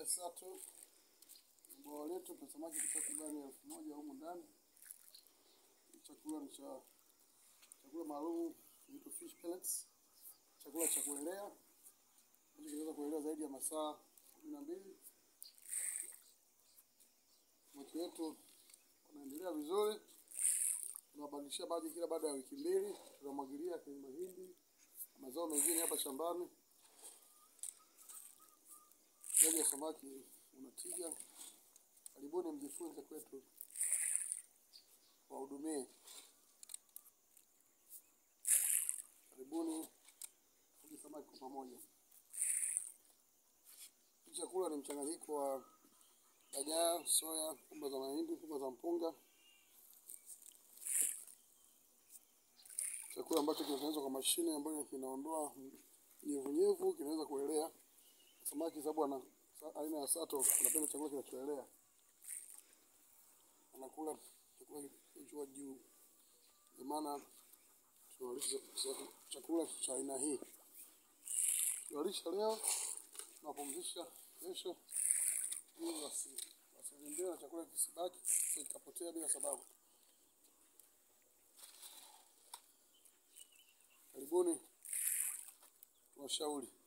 Haya sato bwawa letu tuna samaki takribani elfu moja humu ndani. Chakula ni cha chakula maalum inaitwa fish pellets, chakula cha kuelea ambacho kinaweza kuelea zaidi ya masaa kumi na mbili. Samaki wetu wanaendelea vizuri, tunawabadilishia maji kila baada ya wiki mbili, tunamwagilia kwenye mahindi mazao mengine hapa shambani. Ufugaji wa samaki una tija. Karibuni mjifunze kwetu, wahudumie. Karibuni fuge samaki kwa pamoja. Hii chakula ni mchanganyiko wa dagaa, soya, pumba za mahindi, pumba za mpunga, chakula ambacho kinatengenezwa kwa mashine ambayo kinaondoa unyevunyevu, kinaweza kuelea samaki, sababu ana aina ya sato anapenda chakula kinachoelea, anakula chakula kilicho juu. Ndio maana tunalisha chakula cha aina hii, tunalisha leo, tunapumzisha kesho, ili wasi wasizembee na chakula kisibaki kikapotea bila sababu. Karibuni, tuwashauri.